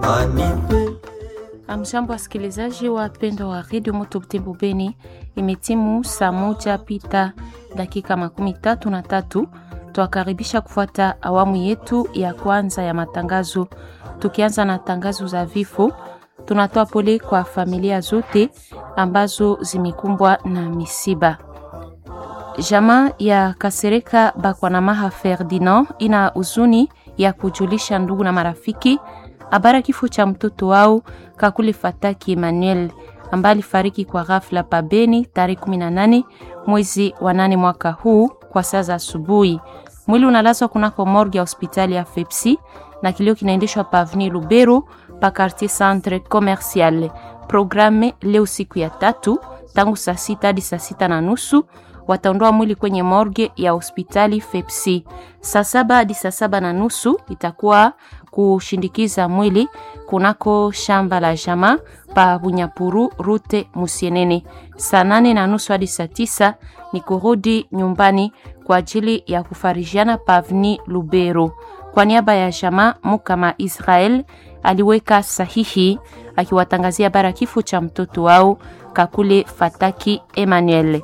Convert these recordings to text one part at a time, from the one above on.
Amjambo, wasikilizaji wapendwa wa redio Moto Butembo Beni, imetimu saa moja pita dakika makumi tatu na tatu. Twakaribisha kufuata awamu yetu ya kwanza ya matangazo, tukianza na tangazo za vifo. Tunatoa pole kwa familia zote ambazo zimekumbwa na misiba. Jamaa ya Kasereka Bakwanamaha Ferdinand ina huzuni ya kujulisha ndugu na marafiki habari kifo cha mtoto wao Kakule Fataki Emmanuel ambaye alifariki kwa ghafla pabeni tarehe 18 mwezi wa nane mwaka huu kwa saa za asubuhi. Mwili unalazwa kunako morgue ya hospitali ya Fepsi na kilio kinaendeshwa pa Avenue Lubero pa quartier centre commercial. Programe leo siku ya tatu tangu saa sita hadi saa sita na nusu wataondoa mwili kwenye morgue ya hospitali Fepsi. Saa saba hadi saa saba na nusu itakuwa kushindikiza mwili kunako shamba la jama pa Bunyapuru rute Musienene. Saa nane na nusu hadi saa tisa ni kurudi nyumbani kwa ajili ya kufarijiana pa Avni Lubero. Kwa niaba ya jama Mukama Israel aliweka sahihi akiwatangazia bara kifo cha mtoto wao Kakule Fataki Emmanuel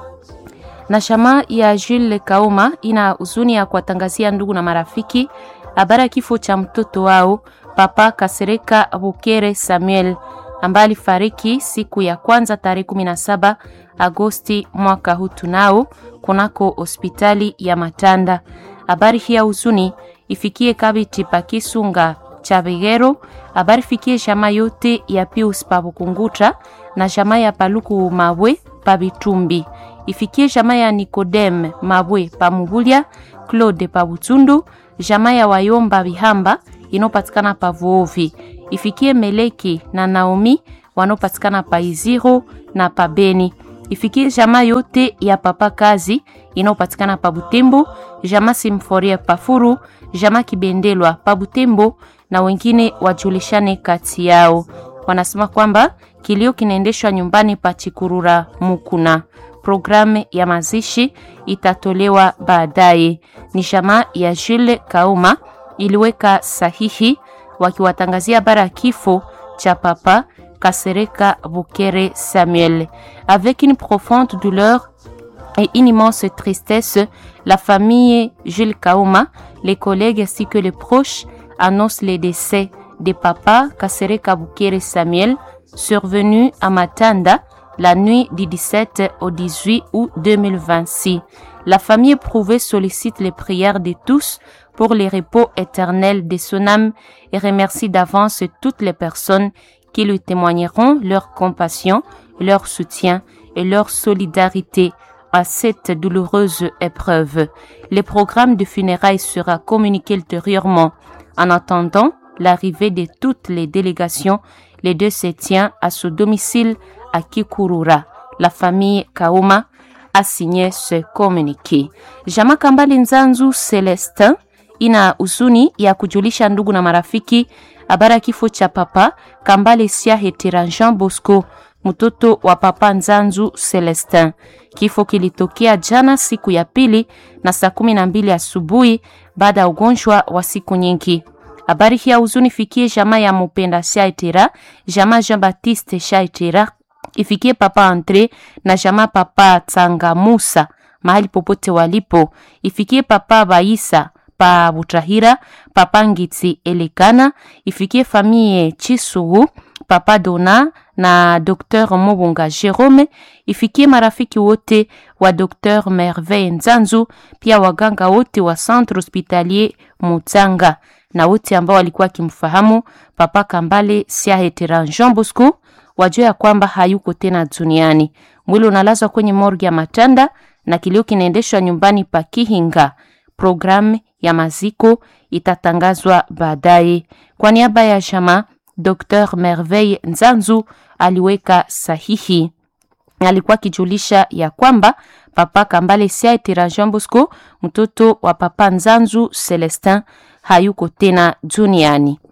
na shama ya Jules Kauma ina huzuni ya kuwatangazia ndugu na marafiki habari ya kifo cha mtoto wao Papa Kasereka Bukere Samuel ambaye alifariki siku ya kwanza tarehe 17 Agosti mwaka huu tunao kunako hospitali ya Matanda. Habari hii ya huzuni ifikie Kabiti Pakisunga cha Bigero, habari fikie shama yote ya Pius Pabukunguta na shama ya Paluku Mabwe Pabitumbi ifikie jamaa ya Nikodem Mabwe Pamubulia, Claude Pabutundu, jamaa ya Wayomba Bihamba inopatikana pa Vuovi, ifikie Meleki na Naomi wanaopatikana pa Iziro na pa Beni, ifikie jamaa yote ya Papa Kazi inayopatikana pa Butembo, jamaa Simforia Pafuru, jamaa Kibendelwa pa Butembo na wengine wajulishane kati yao. Wanasema kwamba kilio kinaendeshwa nyumbani pa Chikurura Mukuna. Programu ya mazishi itatolewa baadaye. Ni jamaa ya Jules Kauma iliweka sahihi wakiwatangazia habari ya kifo cha papa Kasereka Bukere Samuel. Avec une profonde douleur et une immense tristesse, la famille Jules Kauma, les collègues ainsi que les proches annoncent le décès de papa Kasereka Bukere Samuel survenu à Matanda la nuit du 17 au 18 août 2026. La famille éprouvée sollicite les prières de tous pour le repos éternel de son âme et remercie d'avance toutes les personnes qui lui témoigneront leur compassion, leur soutien et leur solidarité à cette douloureuse épreuve. Le programme de funérailles sera communiqué ultérieurement. En attendant l'arrivée de toutes les délégations, les deux se tient à son domicile à Kikurura. La famille Kauma a signé ce communiqué. Jama Kambali Nzanzu Celestin ina huzuni ya kujulisha ndugu na marafiki habari ya kifo cha papa Kambale Siahetera Jean Bosco, mtoto wa papa Nzanzu Celestin. Kifo kilitokea jana siku ya pili na saa kumi na mbili asubuhi baada ya ugonjwa wa siku nyingi. Habari hii ya huzuni fikie jamaa ya Mupenda Shaitera, jamaa Jean Baptiste Shaitera ifikie papa Andre na jamaa papa Tsanga Musa mahali popote walipo. Ifikie papa Baisa pa Butrahira, papa Ngitsi Elekana, ifikie famille Chisugu, papa Dona na Dr Mobunga Jerome, ifikie marafiki wote wa Dr Merveille Nzanzu, pia waganga wote wa Centre Hospitalier Mutsanga na wote ambao walikuwa kimfahamu papa Kambale Siahetera Jean Bosco wajua ya kwamba hayuko tena duniani. Mwili unalazwa kwenye morgue ya Matanda na kilio kinaendeshwa nyumbani pa Kihinga. Programu ya maziko itatangazwa baadaye. Kwa niaba ya jamaa, Dr Merveille Nzanzu aliweka sahihi. Alikuwa akijulisha ya kwamba papa Kambale Siaitira Jean Bosco, mtoto wa papa Nzanzu Celestin, hayuko tena duniani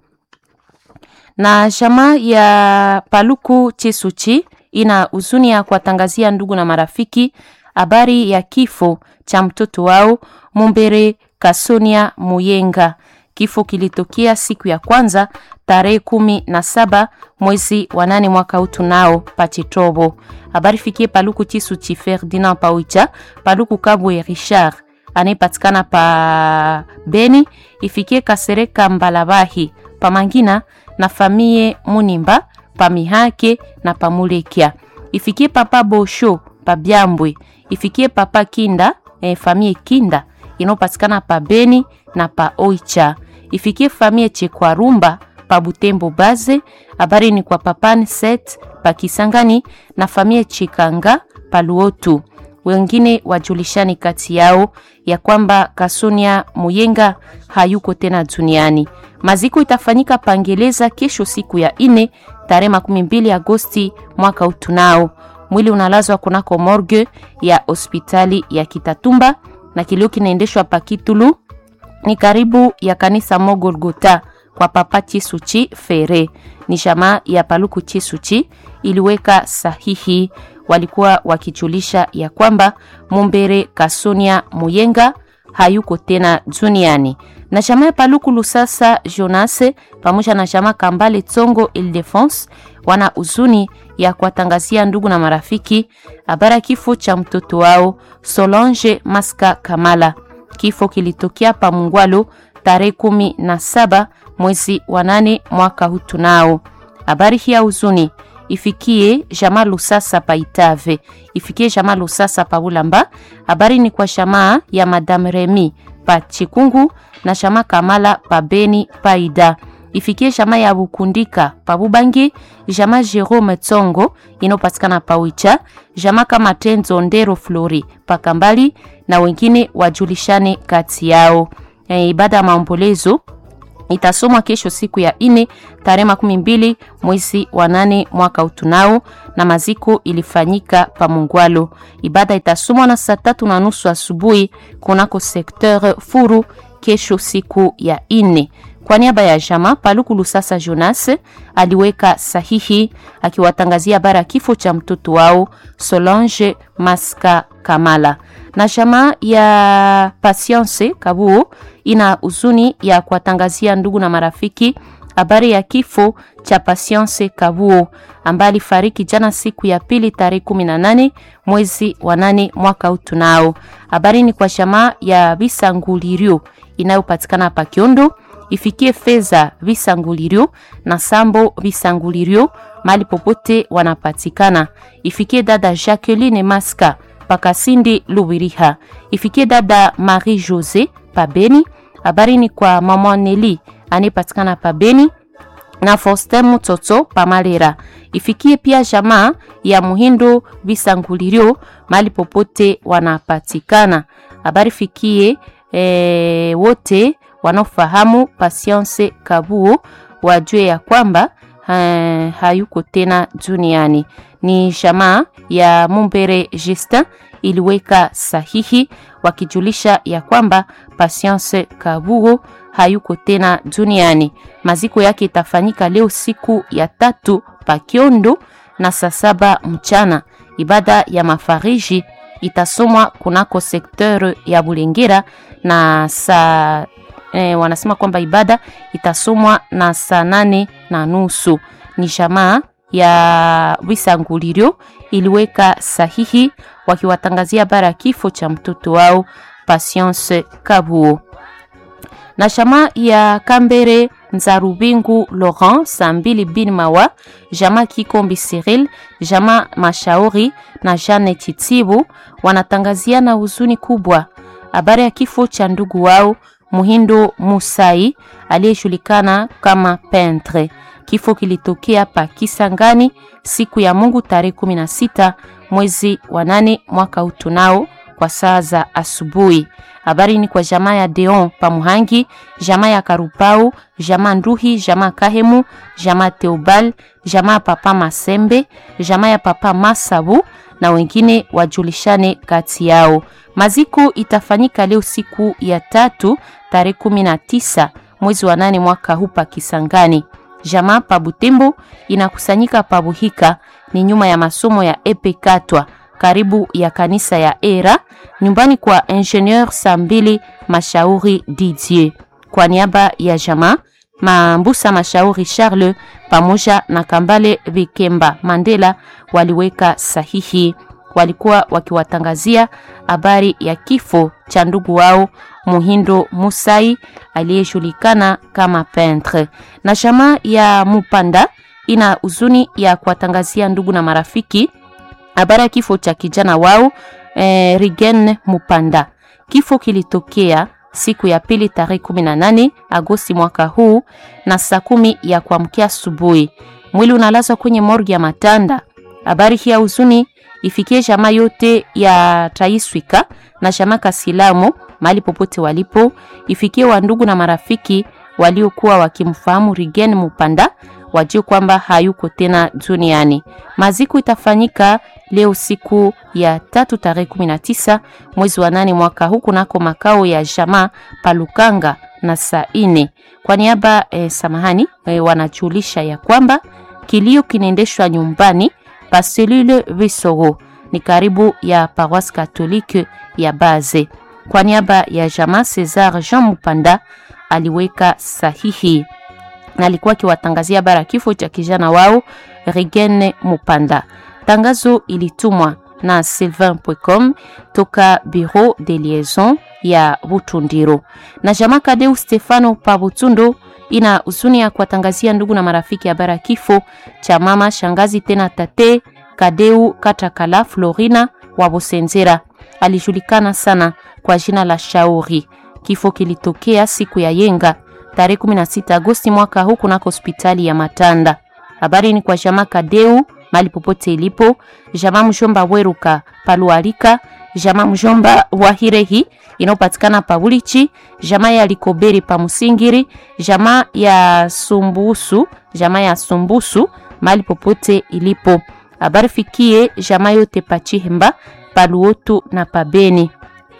na jamaa ya Paluku Chisuchi ina huzuni ya kuwatangazia ndugu na marafiki habari ya kifo cha mtoto wao Mumbere Kasonia Muyenga. Kifo kilitokea siku ya kwanza tarehe kumi na saba mwezi wa nane mwaka huu tunao Pachitobo. Habari fikie Paluku Chisuchi Ferdinand Pauicha, Paluku Kabwe Richard anayepatikana pa Beni, ifikie Kasereka Mbalabahi Pamangina na famie Munimba Pamihake na Pamulekia, ifikie Papa Bosho pa Byambwe, ifikie Papa Kinda eh, famie Kinda inayopatikana pa Beni na pa Oicha, ifikie famie Chekwarumba pa Butembo Baze. Habari ni kwa Papani Set pa Kisangani na famie Chikanga pa Luotu. Wengine wajulishani kati yao ya kwamba Kasunia Muyenga hayuko tena duniani. Maziko itafanyika Pangeleza kesho siku ya ine tarehe makumi mbili Agosti mwaka utunao. Mwili unalazwa kunako morgue ya hospitali ya Kitatumba na kilio kinaendeshwa Pakitulu ni karibu ya kanisa Mogolgota kwa Papa Chisuchi Fere. Ni jamaa ya Paluku Chisuchi iliweka sahihi, walikuwa wakijulisha ya kwamba Mumbere Kasonia Muyenga hayuko tena duniani. Na jamaa ya Paluku Lusasa Jonase pamoja na jamaa Kambale Tsongo Ildefense wana uzuni ya kuwatangazia ndugu na marafiki habari ya kifo cha mtoto wao Solange Maska Kamala. Kifo kilitokea pa Mungwalo tarehe kumi na saba mwezi wa nane mwaka huu tunao. Habari hii ya huzuni ifikie jamaa Lusasa pa Itave, ifikie jamaa Lusasa pa Bulamba. Habari ni kwa jamaa ya Madame Remy pa Chikungu na jamaa Kamala pa Beni Paida, ifikie jamaa ya Bukundika pa Bubangi, jamaa Jerome Tsongo inopatikana pa Wicha, jamaa kama Tenzo Ndero Flori pa Kambali na wengine wajulishane kati yao. E, ibada ya maombolezo itasomwa kesho siku ya ine tarehe makumi mbili mwezi wa nane mwaka utunao, na maziko ilifanyika pa Mungwalo. Ibada itasomwa na saa tatu na nusu asubuhi kunako sekteur Furu kesho siku ya ine. Kwa niaba ya jama Paluku Lusasa Jonas aliweka sahihi akiwatangazia habari ya kifo cha mtoto wao Solange Maska Kamala na jamaa ya Patience Kabuo ina huzuni ya kuwatangazia ndugu na marafiki habari ya kifo cha Patience Kabuo ambaye alifariki jana siku ya pili tarehe 18 mwezi wa nane mwaka huu tunao. Habari ni kwa jamaa ya Bisangulirio inayopatikana pa Kiondo, ifikie fedha Bisangulirio na Sambo Bisangulirio mali popote wanapatikana, ifikie dada Jacqueline Maska Pakasindi Lubiriha, ifikie dada Marie Jose Pabeni. Habari ni kwa mama Neli anayepatikana Pabeni na Faustin Mutoto Pamalera, ifikie pia jamaa ya Muhindo Bisangulirio mali popote wanapatikana. Habari fikie e, wote wanaofahamu Patience Kabuo wajue ya kwamba ha, hayuko tena duniani. Ni jamaa ya Mumbere Justin iliweka sahihi wakijulisha ya kwamba Patience Kabuo hayuko tena duniani. Maziko yake itafanyika leo siku ya tatu Pakiondo na saa saba mchana. Ibada ya mafariji itasomwa kunako sekteur ya Bulengera na saa eh, wanasema kwamba ibada itasomwa na saa nane na nusu. Ni jamaa ya Wisangulirio iliweka sahihi wakiwatangazia bara ya kifo cha mtoto wao Patience Kabuo na jamaa ya Kambere Nzarubingu Laurent Sambili bin Mawa, jamaa Kikombi Cyril, jamaa Mashauri na Jane Titibu wanatangaziana huzuni kubwa habari ya kifo cha ndugu wao Muhindo Musai aliyejulikana kama Pentre. Kifo kilitokea pa Kisangani siku ya Mungu tarehe 16 mwezi wa nane mwaka utunao kwa saa za asubuhi. Habari ni kwa jamaa ya Deon Pamuhangi, jamaa ya Karupau, jamaa Nduhi, jamaa Kahemu, jamaa Teobal, jamaa Papa Masembe, jamaa ya Papa Masabu na wengine wajulishane kati yao. Maziko itafanyika leo siku ya tatu tarehe 19 mwezi wa nane mwaka huu pa Kisangani. Jamaa pa Butembo inakusanyika pa Buhika, ni nyuma ya masomo ya Epe Katwa karibu ya kanisa ya Era nyumbani kwa Ingenieur Sambili Mashauri Didier. Kwa niaba ya jamaa Mambusa Mashauri Charles pamoja na Kambale Vikemba Mandela waliweka sahihi. Walikuwa wakiwatangazia habari ya kifo cha ndugu wao Muhindo Musai aliyejulikana kama peintre. Na jamaa ya Mupanda ina huzuni ya kuwatangazia ndugu na marafiki habari ya kifo cha kijana wao eh, Rigen Mupanda. Kifo kilitokea siku ya pili tarehe 18 Agosti mwaka huu na saa kumi ya kuamkia asubuhi. Mwili unalazwa kwenye morgi ya Matanda. Habari hii ya huzuni ifikie jamaa yote ya Taiswika na jamaa Kasilamu mahali popote walipo, ifikie wandugu na marafiki waliokuwa wakimfahamu Rigen Mupanda wajue kwamba hayuko tena duniani. Maziko itafanyika leo siku ya tatu tarehe 19 mwezi wa nane mwaka huu kunako makao ya jamaa Palukanga na saa ine. Kwa niaba eh, samahani eh, wanajulisha ya kwamba kilio kinaendeshwa nyumbani pa selule Visoro ni karibu ya paroisse katolike ya Baze. Kwa niaba ya jamaa Cesar Jean Mupanda aliweka sahihi na alikuwa akiwatangazia bara kifo cha kijana wao Rigen Mupanda. Tangazo ilitumwa na sylvain.com toka Bureau de Liaison ya Butundiro. Na jamaa Kadeu Stefano pa Butundo ina huzuni ya kuwatangazia ndugu na marafiki habari kifo cha mama shangazi tena tate Kadeu Katakala Florina wa Bosenzera. Alijulikana sana kwa jina la Shauri. Kifo kilitokea siku ya yenga tarehe 16 Agosti mwaka huu kunako hospitali ya Matanda. Habari ni kwa jamaa Kadeu mali popote ilipo, jamaa mjomba Weruka Palualika, jamaa mjomba wa Hirehi inayopatikana pa Ulichi, jamaa ya Likoberi pa Musingiri, jamaa ya Sumbusu, jamaa ya Sumbusu mali popote ilipo. Habari fikie jamaa yote pa Chihemba, Paluotu na Pabeni.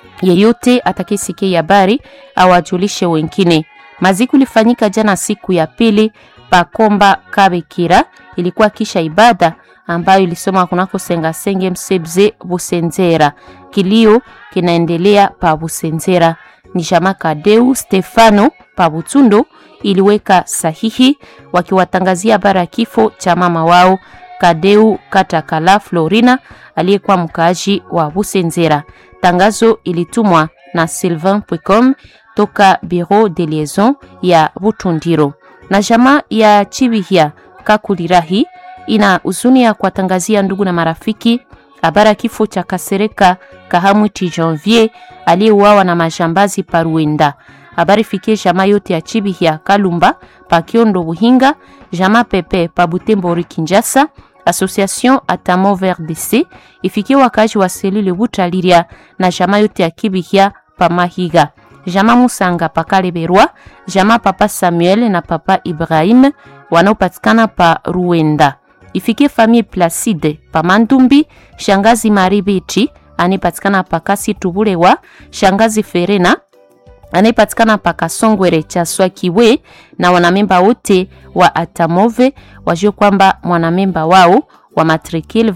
Yeyote atakayesikia habari awajulishe wengine. Maziku ilifanyika jana siku ya pili Pakomba Kabekira, ilikuwa kisha ibada ambayo ilisoma kunako Sengasenge Msebze Busenzera. Kilio kinaendelea pa Busenzera. Ni jamaa Kadeu Stefano pa Butundo iliweka sahihi wakiwatangazia habari ya kifo cha mama wao Kadeu Katakala Florina aliyekuwa mkaaji wa Busenzera. Tangazo ilitumwa na sylvain.com toka Bureau de Liaison ya Butundiro. Na jamaa ya Chibihia Kakulirahi ina huzuni ya kuwatangazia ndugu na marafiki habari kifo cha Kasereka Kahamwiti Janvier aliyeuawa na majambazi Paruenda. Habari fikie jamaa yote ya Chibihia Kalumba Pakiondo Buhinga, jamaa Pepe pa Butembo Kinjasa, Association Atamo VRDC ifikie wakazi wa selule Butaliria na jamaa yote ya Kibihia pa Mahiga Jama Musanga pakale Berwa, Jama Papa Samuel na Papa Ibrahim wanaopatikana pa Ruenda. Ifikie famille Placide pa Mandumbi, Shangazi Maribichi anayepatikana pa Kasi Tubulewa, Shangazi Ferena anayepatikana pa Kasongwere cha Swakiwe na wanamemba wote wa Atamove wajue kwamba mwanamemba wao wa matricule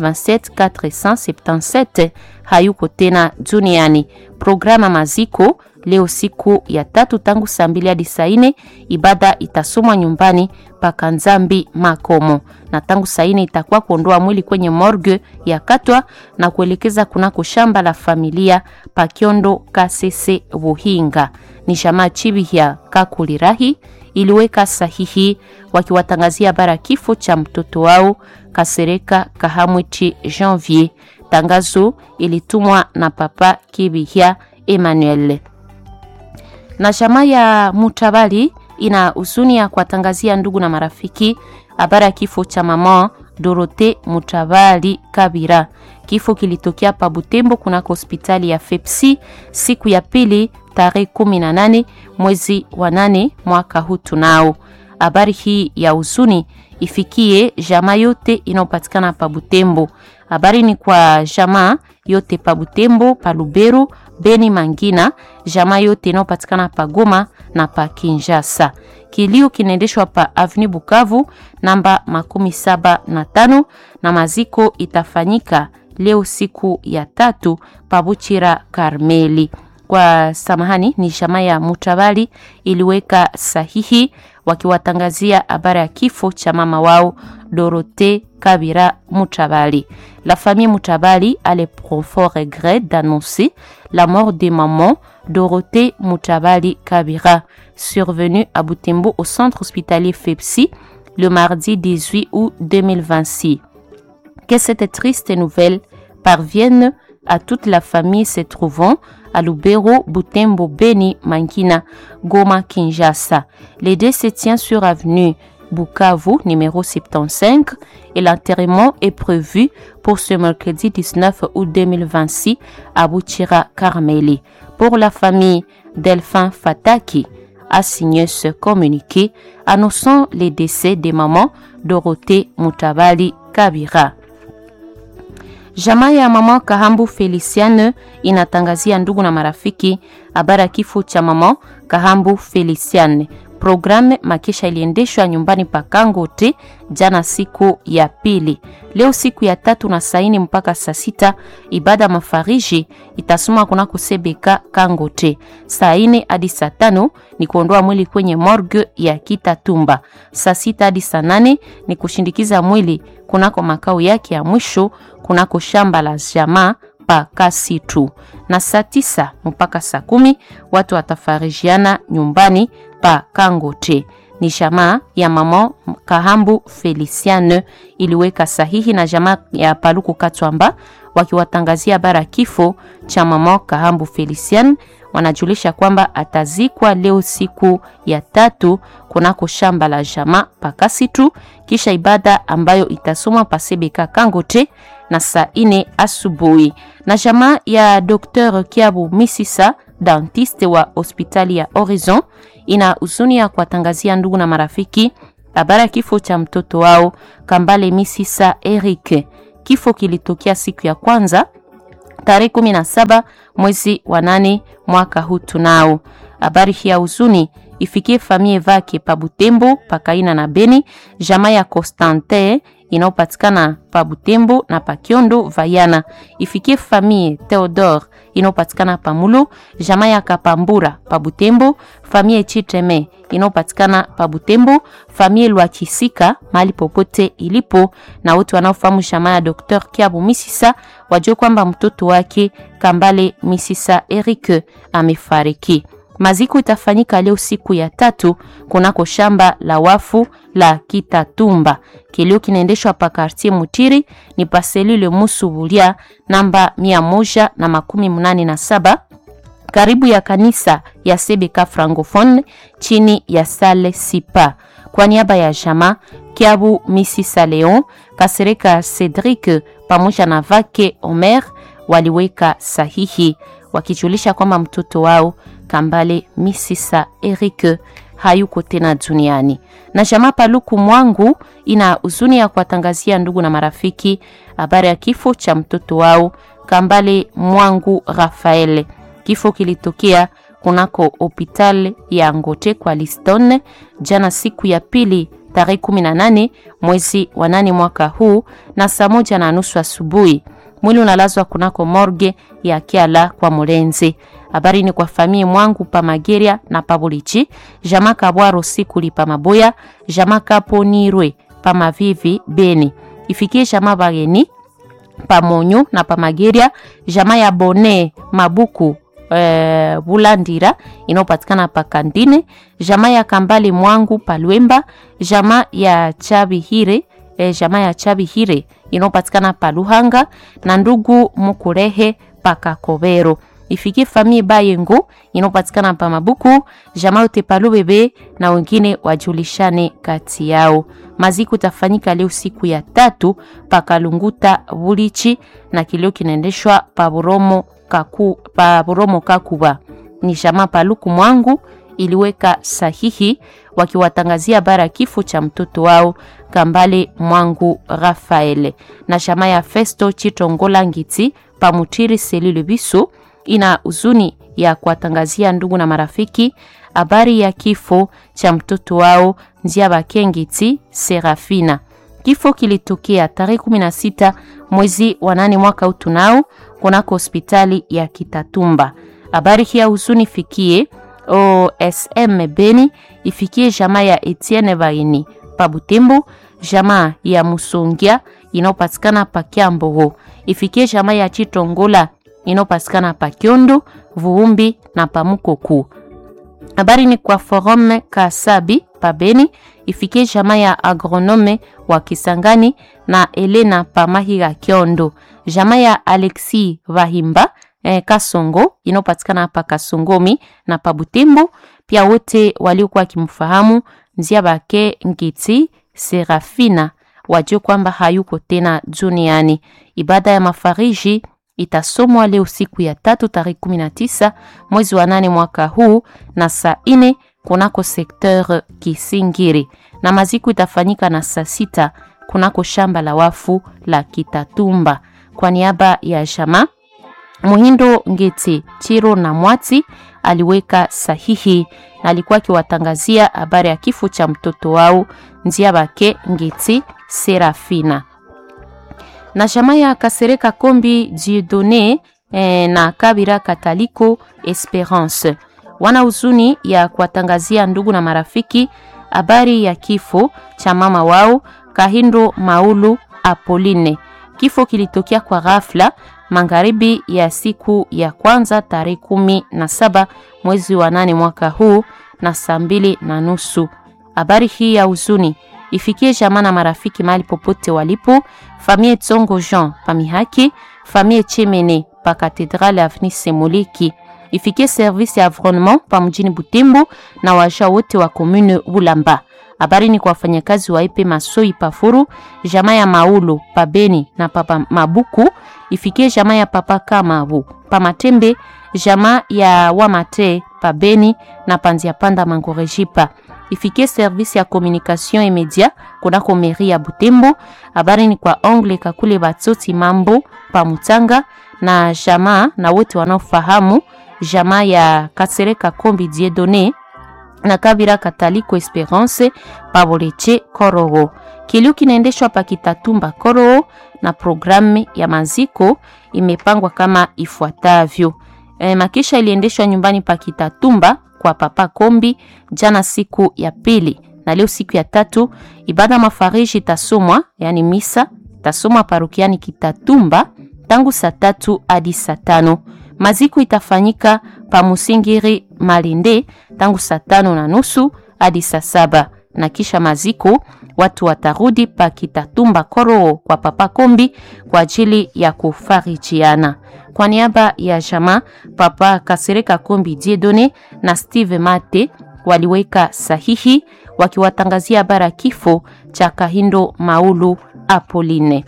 27477 hayuko tena duniani. Programa maziko leo siku ya tatu tangu saa mbili hadi saa nne ibada itasomwa nyumbani paka Nzambi Makomo, na tangu saa nne itakuwa kuondoa mwili kwenye morgue ya Katwa na kuelekeza kunako shamba la familia Pakiondo Kasese Buhinga. Ni jamaa Chibihia Kakulirahi iliweka sahihi wakiwatangazia habari kifo cha mtoto wao Kasereka Kahamwichi Janvier. Tangazo ilitumwa na Papa Kibihia Emmanuel na jamaa ya Mutabali ina huzuni ya kuwatangazia ndugu na marafiki habari ya kifo cha mama Dorote Mutabali Kabira. Kifo kilitokea pa Butembo kunako hospitali ya Fepsi siku ya pili tarehe 18 mwezi wa nane mwaka huu. Tunao habari hii ya huzuni ifikie jamaa yote inayopatikana pa Butembo. Habari ni kwa jamaa yote pa Butembo, pa Lubero, Beni, Mangina, jamaa yote inayopatikana pa Goma na pa Kinshasa. Kilio kinaendeshwa pa Avenue Bukavu namba makumi saba na tano na maziko itafanyika leo siku ya tatu pa Buchira Karmeli. kwa samahani, ni jamaa ya Mutabali iliweka sahihi wakiwatangazia habari ya kifo cha mama wao Dorothée Kabira Mutabali. La famille Mutabali a le profond regret d'annoncer la mort de maman Dorothée Mutabali Kabira, survenue à Butembo au centre hospitalier FEPSI le mardi 18 août 2026. Que cette triste nouvelle parvienne à toute la famille se trouvant à Lubero, Butembo, Beni, Mankina, Goma, Kinshasa. Le décès tient sur avenue Bukavu, numéro 75, et l'enterrement est prévu pour ce mercredi 19 août 2026 à Bouchira, Karmeli. Pour la famille Delphin Fataki, a signé ce communiqué annonçant les décès des mamans Dorothée Mutabali Kabira. Jamaa ya mama Kahambu Feliciane inatangazia ndugu na marafiki habari ya kifo cha mama Kahambu Feliciane. Programu makisha iliendeshwa nyumbani pa Kangote jana siku ya pili. Leo siku ya tatu na saini mpaka saa sita ibada mafariji itasoma kunako Sebeka Kangote. Saa ine hadi saa tano ni kuondoa mwili kwenye morgue ya Kitatumba. Saa sita hadi saa nane ni kushindikiza mwili kunako makao yake ya mwisho kunako shamba la jamaa pa Kasitu, na saa tisa mpaka saa kumi watu watafarijiana nyumbani pa Kangote. Ni jamaa ya mama Kahambu Feliciane iliweka sahihi na jamaa ya Paluku Katwamba wakiwatangazia bara kifo cha mama Kahambu Feliciane. Wanajulisha kwamba atazikwa leo siku ya tatu kunako shamba la jamaa Pakasitu, kisha ibada ambayo itasomwa pasebeka Kangote na saa ine asubuhi. Na jamaa ya Dr. Kiabu Misisa dentiste wa hospitali ya Horizon ina huzuni ya kuwatangazia ndugu na marafiki habari ya kifo cha mtoto wao Kambale Misisa Eric. Kifo kilitokea siku ya kwanza tarehe 17 mwezi wa nane mwaka huu. Tunao habari hii ya huzuni ifikie famie vake pa Butembo, Pakaina na Beni, jamaa ya Constantin inayopatikana pa Butembo na pa Kiondo Vayana, ifikie famie Theodore inayopatikana pa Mulu, jamaa ya Kapambura pa Butembo, famie Chiteme inayopatikana pa Butembo, famie Lwakisika mahali popote ilipo, na wote wanaofahamu jamaa ya Dr. Kiabu Misisa wajue kwamba mtoto wake Kambale Misisa Eric amefariki. Maziko itafanyika leo siku ya tatu kunako shamba la wafu la Kitatumba. Kilio kinaendeshwa pa quartier Mutiri ni pa selule Musubulia namba mia moja na makumi mnane na saba karibu ya kanisa ya Sebeka Francophone chini ya Sale Sipa. Kwa niaba ya jama Kiabu Misisa Leon Kasereka Cedric pamoja na vake Omer waliweka sahihi wakijulisha kwamba mtoto wao Kambale Misisa Eric hayuko tena duniani. Na jamaa Paluku Mwangu ina huzuni ya kuwatangazia ndugu na marafiki habari ya kifo cha mtoto wao Kambale Mwangu Rafael. Kifo kilitokea kunako hopital ya Ngote kwa Liston jana siku ya pili tarehe 18 mwezi wa nane mwaka huu na saa moja na nusu asubuhi. Mwili unalazwa kunako morgue ya Kiala kwa Mulenzi. Habari ni kwa famii mwangu pa Mageria na pa Bulichi, jama Kabwaro sikuli pa Maboya, jama Kaponirwe pa Mavivi Beni. Ifikie jama Bageni pa Monyo na pa Mageria, jama ya Bone Mabuku e, Bulandira inayopatikana pa Kandine, jama ya Kambale mwangu pa Lwemba, jama ya Chabihire e, jama ya Chabihire inayopatikana pa Luhanga na ndugu Mukurehe pa Kakobero ifikie famille Bayengo inayopatikana pa Mabuku, jamaa yote pa Lubebe na wengine wajulishane kati yao. Maziko tafanyika leo siku ya tatu pa Kalunguta Bulichi na kilio kinaendeshwa pa Buromo Kaku, pa Buromo Kakuba. Ni jamaa Paluku Mwangu iliweka sahihi wakiwatangazia bara kifo cha mtoto wao Kambale Mwangu Rafael na jamaa ya Festo Chitongola Ngiti pamutiri selile biso ina huzuni ya kuwatangazia ndugu na marafiki habari ya kifo cha mtoto wao Nzia Bakengiti Serafina. Kifo kilitokea tarehe 16 mwezi wa nane mwaka utunao kunako hospitali ya Kitatumba. Habari hii ya huzuni fikie OSM Beni, ifikie jamaa ya Etienne Baini pa Butembo, jamaa ya Musongia inayopatikana pa Kiambogo, ifikie jamaa ya Chitongola inayopatikana pa Kyondo, Vuumbi na pa Mukoku. Habari ni kwa Forum Kasabi pa Beni, ifikie jamaa ya agronome wa Kisangani na Elena pa Mahiga Kyondo, jamaa ya Alexi Vahimba eh, Kasongo inayopatikana hapa Kasongomi na pa Butembo. Pia wote waliokuwa wakimfahamu nzia bake Ngiti Serafina wajue kwamba hayuko tena duniani. Ibada ya mafariji itasomwa leo siku ya tatu tarehe 19 mwezi wa nane mwaka huu na saa ine kunako sekteur Kisingiri, na maziko itafanyika na saa sita kunako shamba la wafu la Kitatumba. Kwa niaba ya jamaa Muhindo Ngeti Chiro na Mwati aliweka sahihi na alikuwa akiwatangazia habari ya kifo cha mtoto wao nzia bake Ngeti Serafina na jamaa ya Kasereka Kombi Dieudonne eh, na Kabira Kataliko Esperance wana huzuni ya kuwatangazia ndugu na marafiki habari ya kifo cha mama wao Kahindo Maulu Apoline. Kifo kilitokea kwa ghafla magharibi ya siku ya kwanza tarehe kumi na saba mwezi wa nane mwaka huu na saa mbili na nusu. Habari hii ya huzuni ifikie jamaa na marafiki mahali popote walipo. Famille Tsongo Jean Pamihaki, famille Chemene pa Katedrale Avenue Semoliki, ifikie service ya environnement pa mjini Butembo na waja wote wa commune Bulamba. Habari ni kwa wafanyakazi wa Epe Masoi Pafuru, jamaa ya Maulo pa Beni na papa Mabuku, ifikie jamaa ya papa Kamabu pa Matembe, jamaa ya Wamate pa Beni na Panzia Panda Mangorejipa ifikie service ya communication et media kunako mairie ya Butembo. Habari ni kwa ongle kakule batsoti mambo pa Mutanga na jamaa na wote wanaofahamu jamaa ya Kasereka Kombi Dieudonne na Kabira Kataliko Esperance Paboleche Korogo. Kilio kinaendeshwa pa Kitatumba Korogo na programu ya maziko imepangwa kama ifuatavyo. E, makisha iliendeshwa nyumbani pa Kitatumba kwa Papa Kombi jana siku ya pili, na leo siku ya tatu ibada mafariji itasomwa, yani misa itasomwa parokiani Kitatumba tangu saa tatu hadi saa tano. Maziko itafanyika pa Musingiri Malinde tangu saa tano na nusu hadi saa saba na kisha maziko watu watarudi pa Kitatumba Koro kwa Papa Kombi kwa ajili ya kufarijiana. Kwa niaba ya jamaa Papa Kasereka Kombi Dieudonne na Steve Mate waliweka sahihi wakiwatangazia habari kifo cha Kahindo Maulu Apoline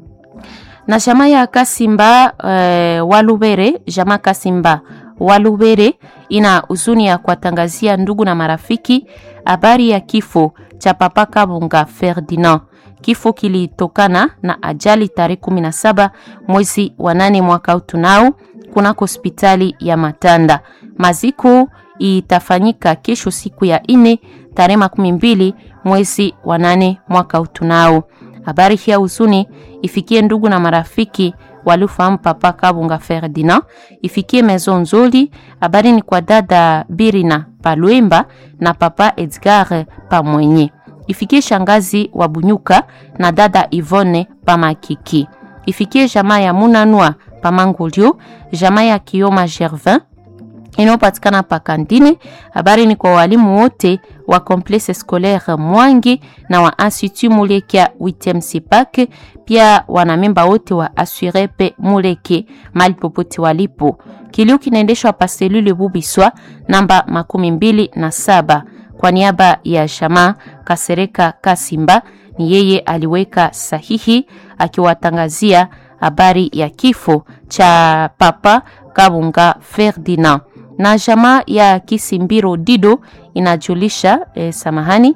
na jamaa ya Kasimba e, Walubere. Jamaa Kasimba Walubere ina huzuni ya kuwatangazia ndugu na marafiki habari ya kifo cha Papa Kabunga Ferdinand. Kifo kilitokana na ajali tarehe 17 mwezi wa nane mwaka utunao kunako hospitali ya Matanda. Maziko itafanyika kesho siku ya ine tarehe makumi mbili mwezi wa nane mwaka utunao. Habari hii ya huzuni ifikie ndugu na marafiki waliofahamu Papa Kabunga Ferdinand, ifikie Maison Nzoli. Habari ni kwa dada Birina Palwemba na Papa Edgar Pamwenye, ifikie shangazi wa Bunyuka na dada Ivone Pamakiki, ifikie jamaa ya Munanua Pamangulio, jamaa ya Kioma Gervin inayopatikana pa Kandine. Habari ni kwa walimu wote wa Complexe Scolaire Mwangi na wa Institut Mulekia 8e Sipak, pia wanamemba wote wa Asurepe Muleke mali popote walipo. Kilio kinaendeshwa pa selule Bubiswa namba makumi mbili na saba kwa niaba ya Shama Kasereka Kasimba, ni yeye aliweka sahihi akiwatangazia habari ya kifo cha Papa Kabunga Ferdinand na jamaa ya Kisimbiro Dido inajulisha eh, samahani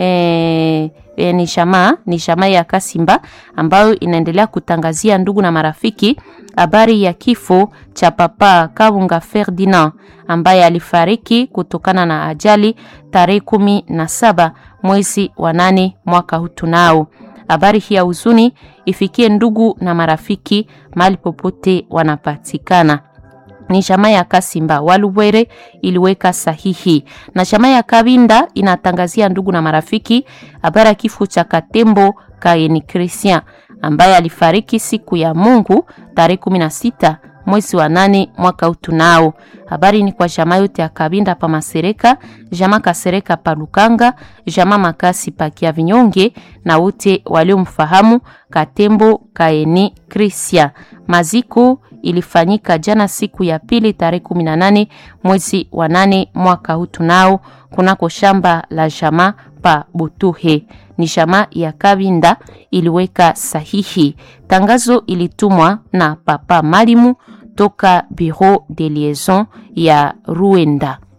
eh, eh, ni jamaa ni jamaa ya Kasimba ambayo inaendelea kutangazia ndugu na marafiki habari ya kifo cha Papa Kabunga Ferdinand ambaye alifariki kutokana na ajali tarehe kumi na saba mwezi wa nane mwaka huu tunao. Habari hii ya huzuni ifikie ndugu na marafiki mahali popote wanapatikana ni jamaa ya Kasimba Walubwere iliweka sahihi, na jamaa ya Kabinda inatangazia ndugu na marafiki habari ya kifo cha Katembo Kaeni Christian ambaye alifariki siku ya Mungu tarehe 16 mwezi wa nane mwaka utunao. Habari ni kwa jamaa yote ya Kabinda pa Masereka, jamaa Kasereka pa Lukanga, jamaa Makasi pa Kia Vinyonge na wote waliomfahamu Katembo Kaeni Christian. Maziko ilifanyika jana siku ya pili tarehe 18 mwezi wa nane mwaka huu tunao kunako shamba la jamaa pa Butuhe. Ni jamaa ya Kabinda iliweka sahihi. Tangazo ilitumwa na Papa Malimu toka Bureau de Liaison ya Ruenda.